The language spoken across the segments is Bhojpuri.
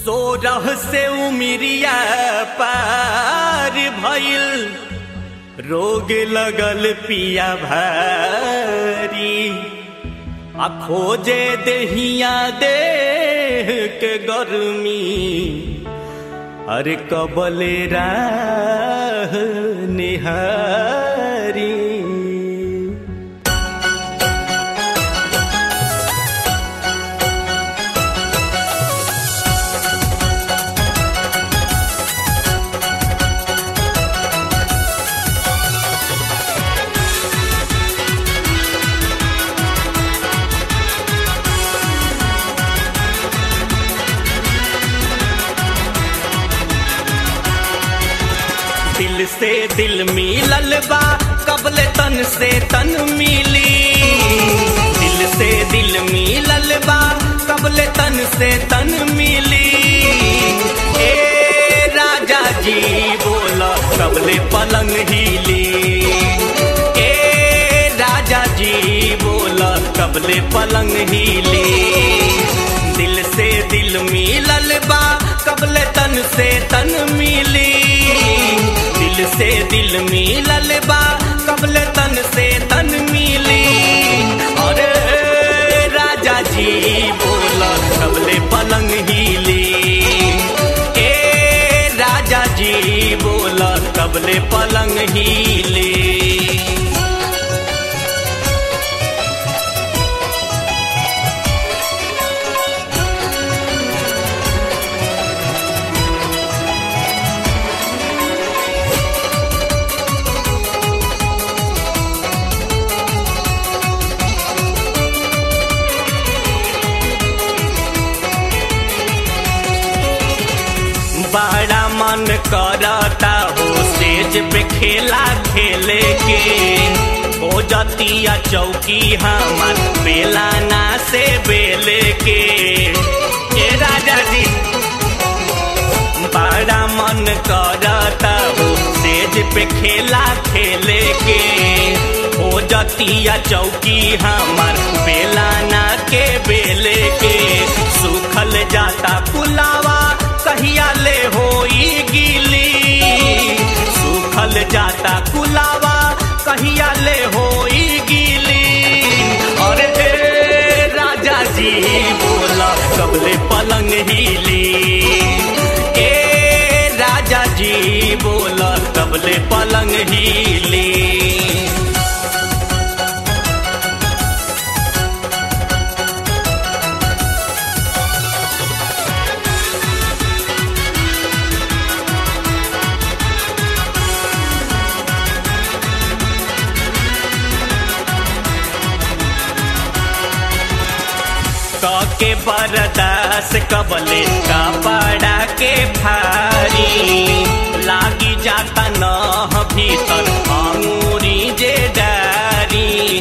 सोरह से उमिरिया पार भइल रोग लगल पिया भारी आ खोजे देहिया देह के गर्मी अरे कबले राह निहारी दिल से दिल मिलल बा कबले तन से तन मिली दिल से दिल मिलल बा कबले तन से तन मिली ए राजा जी बोला कबले पलंग हिली ए राजा जी बोला कबले पलंग हिली दिल से दिल मिलल बा कबले तन से तन मिली दिल से दिल मिलल बा कबले तन से तन मिली और राजा जी बोला कबले पलंग हिली ए राजा जी बोला कबले पलंग हिली बड़ा मन करता हो स्टेज पे खेला खेले के हो जतिया चौकी हमार बेलाना से बेले के ए राजा जी बड़ा मन करता हो स्टेज पे खेला खेले के हो जतिया चौकी हमार बेलाना के बेले के सुखल जाता पुलावा कहिया ले होई गिली सुखल जाता कुलावा कहिया ले होई गिली और ए राजा जी बोला कबले पलंग हिली ए राजा जी बोला कबले पलंग हिली के बरदास कबले कपड़ा के भारी लागी जाता न भीतर अंगूरी जे डारी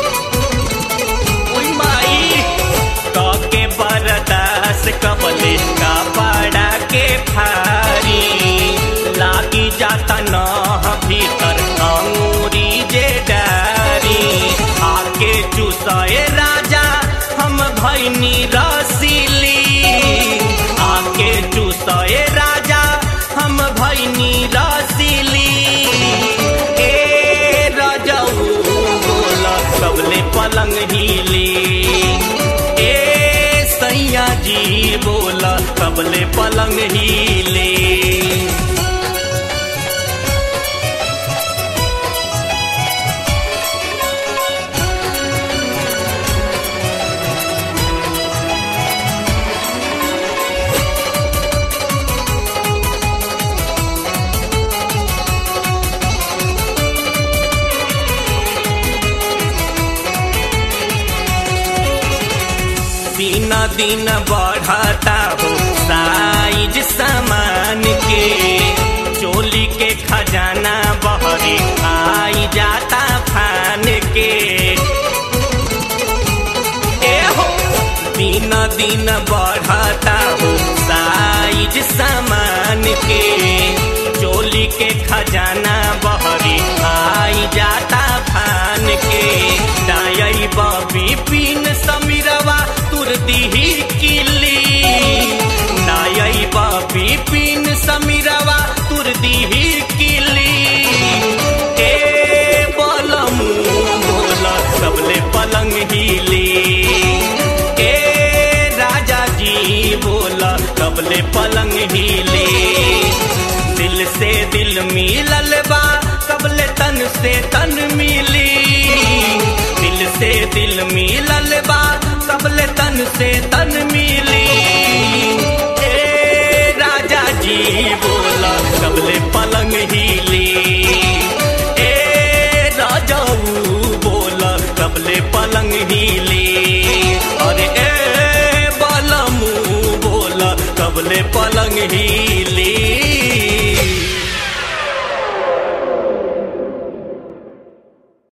उई माई के बरदास कबले कपड़ा के भारी लागी जाता न भीतर अंगूरी जे डारी आके चुसाए राजा हम भैनी रसीली आके चूसए राजा हम भैनी रसीली ए रजऊ बोला कबले पलंग हिली ए सैया जी बोला कबले पलंग हिली दिन दिन बढ़ता हो साइज सामान के चोली के खजाना बहरे आई जाता फान के ए हो दिन दिन बढ़ता हो साइज सामान के चोली के खजाना बहरे आई जाता फान के दाई बबी पिन समीरवा तुर दीही किली नाई से तन मिली दिल से दिल मिलल बा सबले तन से तन मिली ए राजा जी बोला सबले पलंग हिली ए राजाऊ बोला सबले पलंग हिली अरे ए बालमू बोला सबले पलंग हिली